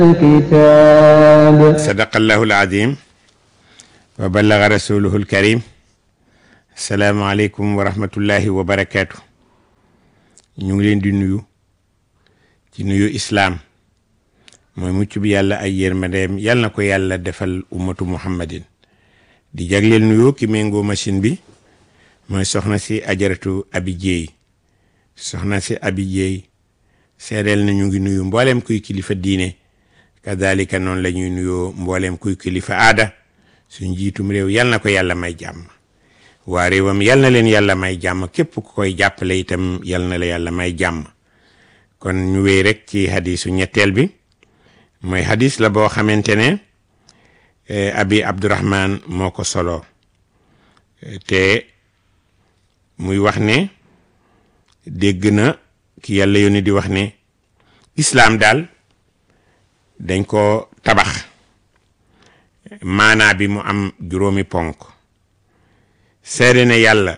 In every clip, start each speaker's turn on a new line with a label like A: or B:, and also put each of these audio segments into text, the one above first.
A: الكتاب
B: sadaqallahu alazim wa ballaga rasuluhu alkarim asalaamualeykum wa rahmatullahi wa barakaatu ñu ngi leen di nuyu ci nuyu islaam mooy mucc bi yàlla ay yërmandeem yàlla na ko yàlla defal ummatu muhammadin di jagleel nuyu ki méngoo machine bi mooy soxna si ajaratu abi jéey soxna si abi jéey seedeel na ñu ngi nuyu mbooleem kuy kilifa diine kadalika noonu la ñuy nuyoo mbooleem kuy kilifa aada suñ jiitum réew yal na ko yàlla may jàmm waa réewam yal na leen yàlla may jàmm képp ku koy jàppale itam yal na la yàlla may jàmm kon ñu wéy rek ci hadisu ñetteel bi mooy hadis la boo xamante ne abi abdurahman moo ko solo te muy wax ne dégg na ki yàlla yónni di wax ne islaam daal dañ ko tabax maanaa bi mu am juróomi ponk seede ne yàlla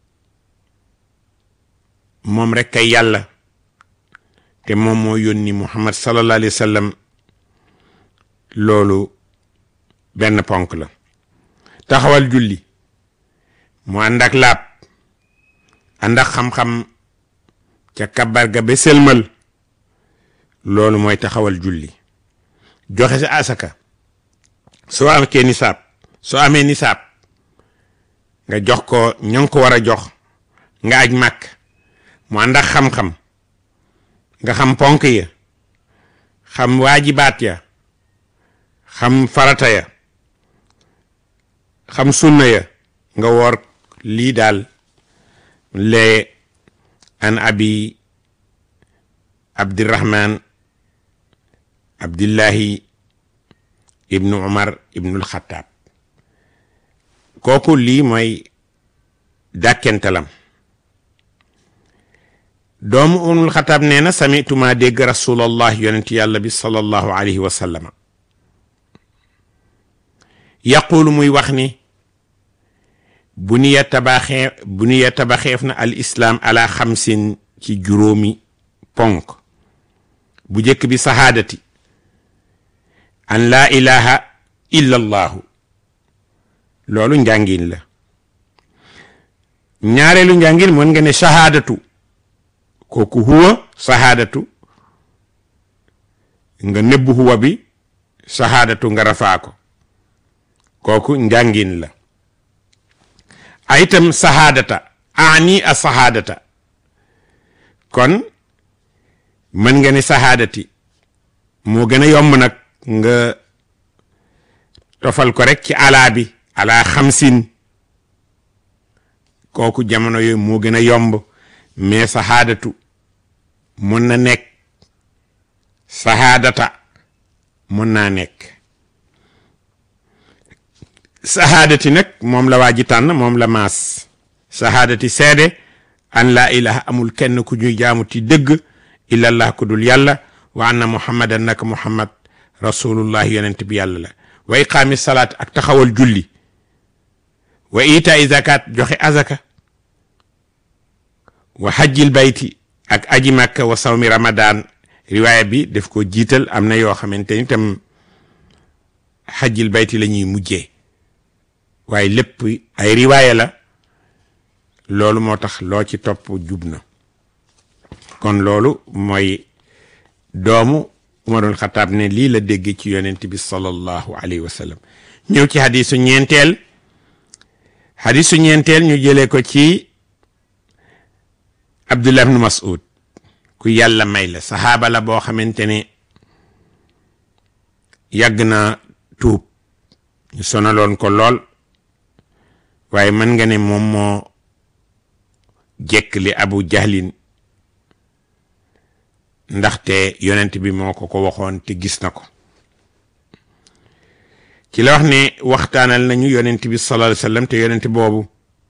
B: moom rek kay yàlla te moom moo yónni muhammad sallallahu alayhi wa sallam loolu benn ponk la taxawal julli mu ànd ak laab ànd ak xam-xam ca kabar ga ba sëlmal loolu mooy taxawal julli joxe sa asaka soo amee nisaab soo amee nisaab nga jox ko ña nga ko war a jox nga aj màkk mu ànd ak xam-xam nga xam ponk ya xam waajibaat ya xam farata ya xam sunna ya nga woor lii daal lee an abi abdirahman abdillahi ibnu umar ibnul xataab kooku lii mooy dàkkentelam doomu umul xataab nee na samituma dégg rasulallah yonent yàlla bi sallallahu alayhi wa sallama yaquulu muy wax ni bu niya tabaxee bu niya tabaxeef na al islaam ala xamsin ci juróomi ponk bu jëkk bi sahaadati an laa ilaha illa allahu loolu njàngin la ñaareelu njàngin mën nga ne shahaadatu kooku huwa shahaadatu nga nëbbu huwa bi shahaadatu nga rafaa ko kooku njàngin la aytam sahaadata ani a sahaadata kon mën nga ne sahaadati moo gën a yomb nag nga tofal ko rek ci alaa bi alaa xamsin kooku jamono yooyu moo gën a yomb mais sahaadatu mun na nekk sahaadata mun naa nekk sahaadati nag moom la waa ji tànn moom la maas sahaadati seede an laa ilaha amul kenn ku ñuy jaamu ti dëgg illallah ku dul yàlla wa anna muhammadan naka muhammad rasulullah yonent bi yàlla la wa iqaami salaat ak taxawal julli wa itaai zakat joxe azaka wa hajjil bayti ak aji makka wa sawmi ramadan riwaaya bi def ko jiital am na yoo xamante ni tam hajjil bayti la ñuy mujjee waaye lépp ay riwaaya la loolu moo tax loo ci topp jub na kon loolu mooy doomu umarul xataab ne lii la dégg ci yonent bi sallallahu alayhi wa sallam ñëw ci xadisu ñeenteel xadisu ñeenteel ñu jëlee ko ci abdullah ibnu mas'ud ku yàlla may la saxaaba la boo xamante ne yàgg na tuub ñu sonaloon ko lool waaye mën nga ne moom moo jekk li abu jahlin ndaxte yonent bi moo ko ko waxoon te gis na ko ci la wax ne waxtaanal nañu yonent bi sallallahu alayhi wasallam te yonent boobu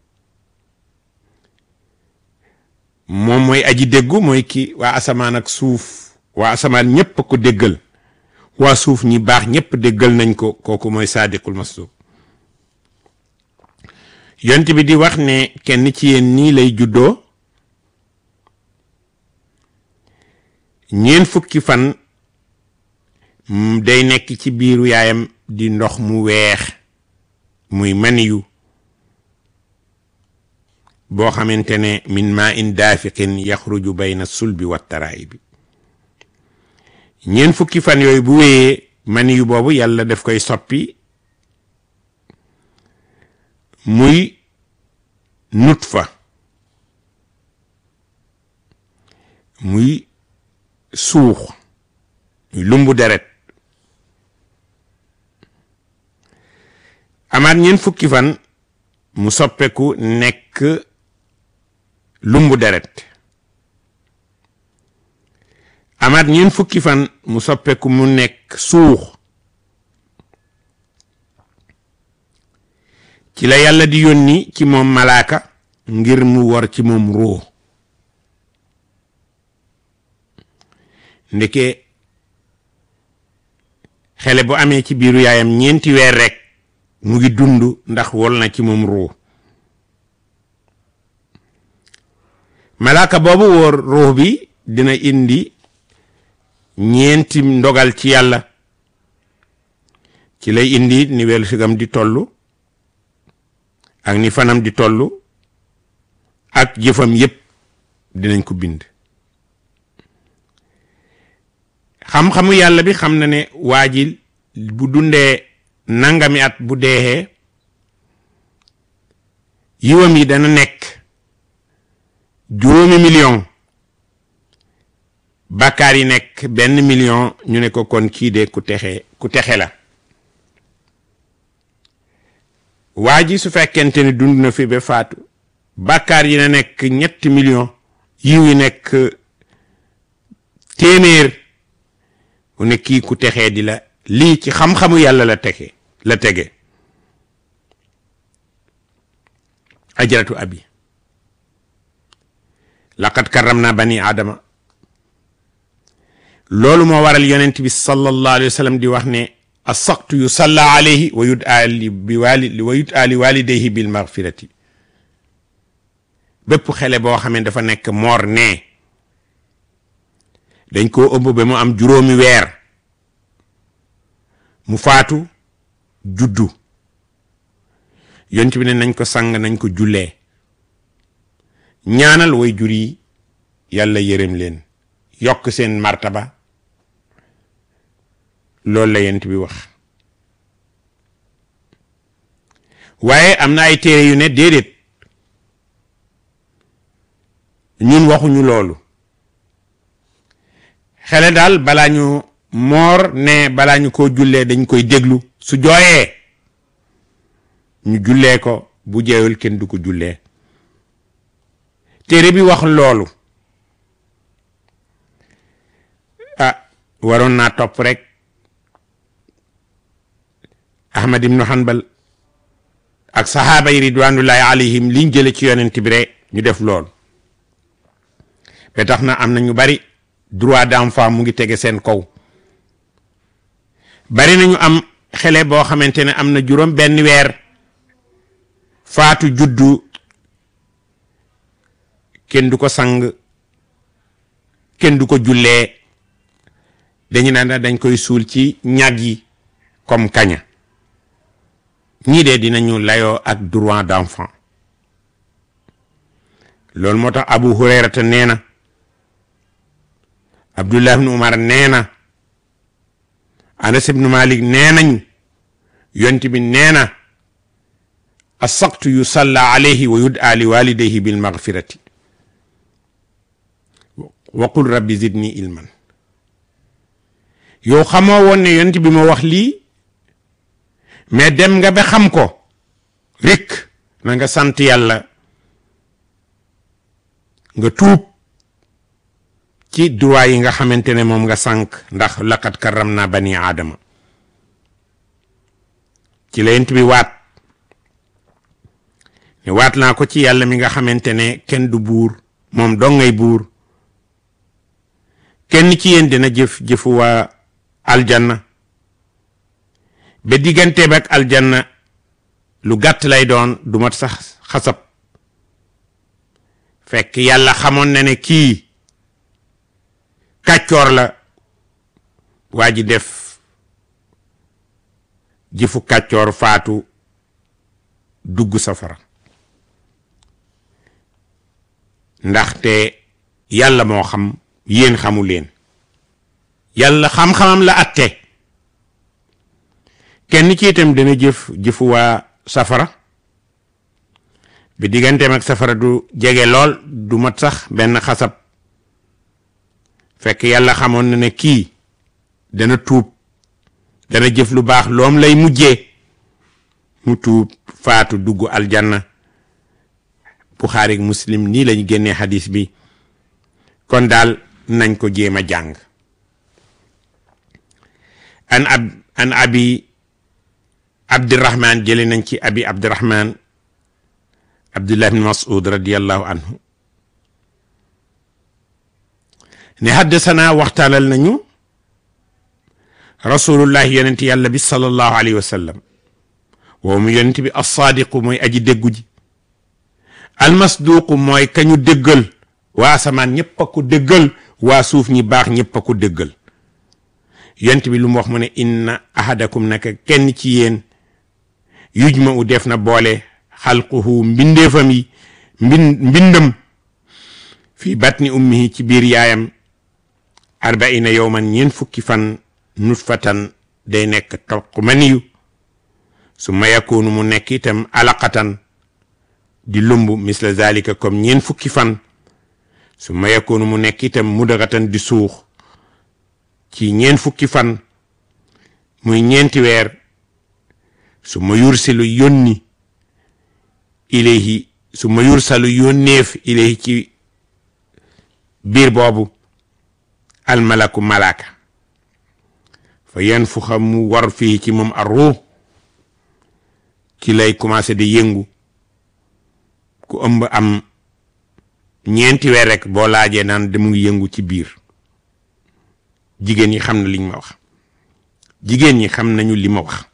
B: moom mooy aji déggu mooy ki waa asamaan ak suuf waa asamaan ñépp ko déggal waa suuf ñi baax ñépp déggal nañ ko kooku mooy saadiqul masduq yonent bi di wax ne kenn ci yéen nii lay juddoo ñeen fukki fan day nekk ci biiru yaayam di ndox mu weex muy maniyu boo xamante ne min ma in daafiqin yaxruju bayna sulbi wa taraayibi ñeent fukki fan yooyu bu wéyee maniyu boobu yàlla daf koy soppi muy nutfa muy suux muy lumbu deret amaat ñeent fukki fan mu soppeeku nekk lumbu deret amaat ñeent fukki fan mu soppeeku mu nekk suux ci la yàlla di yónni ci moom malaaka ngir mu war ci moom ruux ndeke xele bu amee ci biiru yaayam ñeenti weer rekk mu ngi dund ndax wol na ci moom ruux malaaka boobu wóor ruux bi dina indi ñeenti ndogal ci yàlla ci lay indi ni welu sigam di tollu ak ni fanam di tollu ak jëfam yépp dinañ ko bind xam-xamu yàlla bi xam na ne waa ji bu dundee nangami at bu deexee yiwam yi dana nekk juróomi million bàkkaar yi nekk benn million ñu ne ko kon kii de ku texe ku texe la waa ji su fekkente ni dund na fi ba faatu bàkkaar yi na nekk ñetti million yiw yi nekk téeméer mu ne kii ku texee di la lii ci xam-xamu yàlla la tege la tege ajaratu abi laqad karramna bani aadama loolu moo waral yonent bi sallallahu alayhi wa sallam di wax ne asaqtu yu salla alayhi wa yud ali bi wali wa yud ali walidayhi bil maghfirati bépp xele boo xam ne dafa nekk moor nee dañ koo ëmb ba mu am juróomi weer mu faatu juddu yonent bi ne nañ ko sang nañ ko jullee ñaanal way jur yi yàlla yërëm leen yokk seen martaba loolu la yonent bi wax waaye am na ay téere yu ne déedéet ñun waxuñu loolu xele daal balaa ñu moor ne balaa ñu ko jullee dañ koy déglu su jooyee ñu jullee ko bu jeewul kenn du ko jullee téere bi wax loolu ah waroon naa topp rek ahmad ibnu hanbal ak sahaaba yi ridwanullahi alayhim liñ jële ci yonent bi rek ñu def loolu ba tax na am na ñu bari droit d'enfant mu ngi tege seen kaw bari nañu am xele boo xamante ne am na juróom benn weer faatu juddu kenn du ko sang kenn du ko jullee dañu naan dañ koy suul ci ñag yi comme kaña ñii de dinañu layoo ak droit d'enfant loolu moo tax Abu Hurayrata nee na Abdullah ibn Umar nee na Anas ibn Malik nee nañu yonent bi nee na asaqtu yusalla alayhi wa yud'a li walidayhi bil maghfirati wa qul rabbi zidni ilman yow xamoo woon ne yonent bi ma wax lii mais dem nga ba xam ko rik na nga sant yàlla nga tuub ci droit yi nga xamante ne moom nga sànq ndax laqad karram naa bani aadama ci la yonent bi waat ne waat naa ko ci yàlla mi nga xamante ne kenn du buur moom dong ngay buur kenn ci yéen dina jëf jëfu waa aljanna ba diggante ba ak aljanna lu gàtt lay doon du mat sax xasab fekk yàlla xamoon na ne kii kàccoor la waa ji def jëfu kàccoor faatu dugg safara ndaxte yàlla moo xam yéen xamu leen yàlla xam-xamam la atte kenn ci itam dana jëf jëfu waa safara bi digganteem ak safara du jege lool du mat sax benn xasab fekk yàlla xamoon na ne kii dana tuub dana jëf lu baax loom lay mujjee mu tuub faatu dugg aljanna Buxaari ak Muslim nii lañ génnee xadis bi kon daal nañ ko jéem a jàng an ab an abi abdirahman jële nañ ci abi abdirahman abdullah bin mas'ud radiallahu anhu ne haddasana waxtaanal nañu rasulullahi yonent yàlla bi sallallahu alayhi wa sallam woo mu yonent bi assaadiqu mooy aji déggu ji almasduuqu mooy kañu déggal waa asamaan ñëpp a ko déggal waa suuf ñi baax ñëpp a ko déggal yonent bi lu mu wax mu ne inna ahadakum naka kenn ci yéen yujma u def na boole xalquhu mbindeefam yi mbin mbindam fii batni ummihi ci biir yaayam arbaina yowman ñeen fukki fan nutfatan day nekk toq maniyu su ma yakunu mu nekk itam alaqatan di lumb misla zalika comme ñeen fukki fan su ma yakunu mu nekk itam mudagatan di suux ci ñeen fukki fan muy ñeenti weer su ma yursilu yónni ilayhi su ma yursalu yónneef ilayhi ci biir boobu almalaku malaaka fa yan fu xam mu war fii ci moom ar ruux ci lay commencé di yëngu ku ëmb am ñeenti weer rek boo laajee naan da mu ngi yëngu ci biir jigéen ñi xam na liñ ma wax jigéen ñi xam nañu li ma wax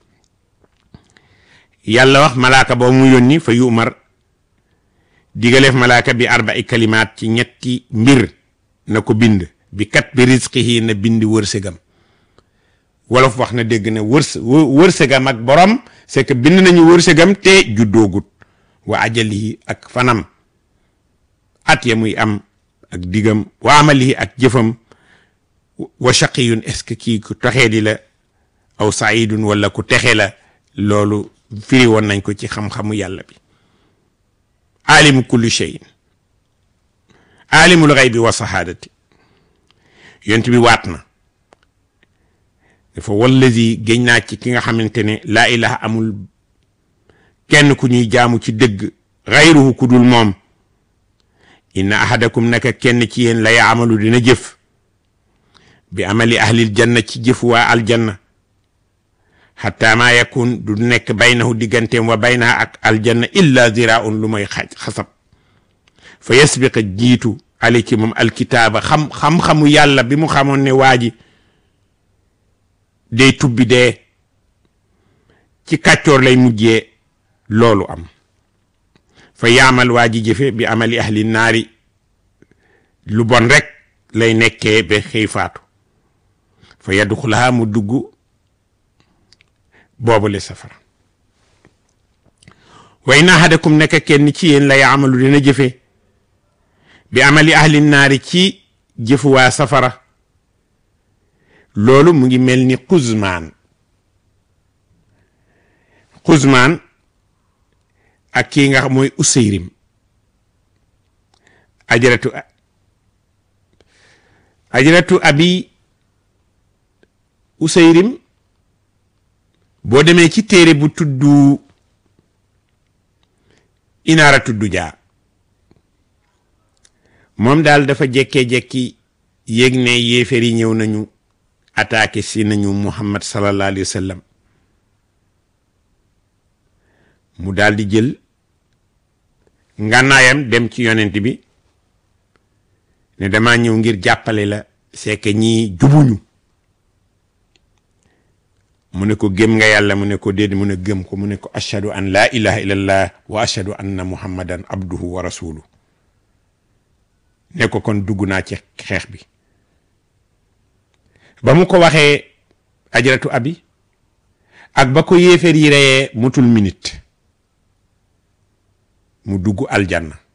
B: yàlla wax malaaka boo mu yónni fa yu umar digaleef malaaka bi arba'i kalimaat ci ñetti mbir na ko bind bi kat bi rizqihi na bind wërsëgam wolof wax na dégg na wërs wërsëgam ak borom c'est que bind nañu wërsëgam te juddoogut wa ajalihi ak fanam at ya muy am ak digam wa amalihi ak jëfam wa shaqiyun est-ce que kii ku texee di la aw saidun wala ku texe la loolu firi woon nañ ko ci xam-xamu yàlla bi alimu kulli cheyin alimul xaybi wa sahaadati yont bi waat na dafa wallazi géñ naa ci ki nga xamante ne laa ilaha amul kenn ku ñuy jaamu ci dëgg xayruhu ku dul moom inna ahadakum naka kenn ci yéen la yaamalu dina jëf bi amali ahlil janna ci jëf waa aljanna xataa maa yakun du nekk baynahu digganteem wa baynaha ak aljanna illa ziraun lu mooy xaj xasab fa yasbiqa jiitu ali ci moom alkitaaba xam xam-xamu yàlla bi mu xamoon ne waa ji day tubbi dee ci kàccoor lay mujjee loolu am fa yaamal waa ji jëfe bi amali ahli naari lu bon rek lay nekkee ba xëy faatu fa yadxulaha mu dugg boobule safara way na ahadakum nekk kenn ci yéen la yaamalu dina jëfe bi amali ahli naari ci jëfu waa safara loolu mu ngi mel ni xuzmaan xuzmaan ak kii nga xam mooy useyrim ajaratu ajaratu abi useyrim boo demee ci téere bu tuddu inaara tuddu jaa moom daal dafa jekkee-jekki yéeg ne yéeféer yi ñëw nañu attaqué si nañu muhammad sallallahu alayhi wa sallam mu daal di jël ngànnaayam dem ci yonent bi ne dama ñëw ngir jàppale la c'est que ñii jubuñu mu ne ko gëm nga yàlla mu ne ko déedéet mu ne gëm ko mu ne ko ashhadu an laa ilaha illallah wa ashhadu anna muhammadan abduhu wa rasuluhu ne ko kon dugg naa ci xeex bi ba mu ko waxee ajaratu abi ak ba ko yéeféer yi reyee mutul minute mu dugg aljanna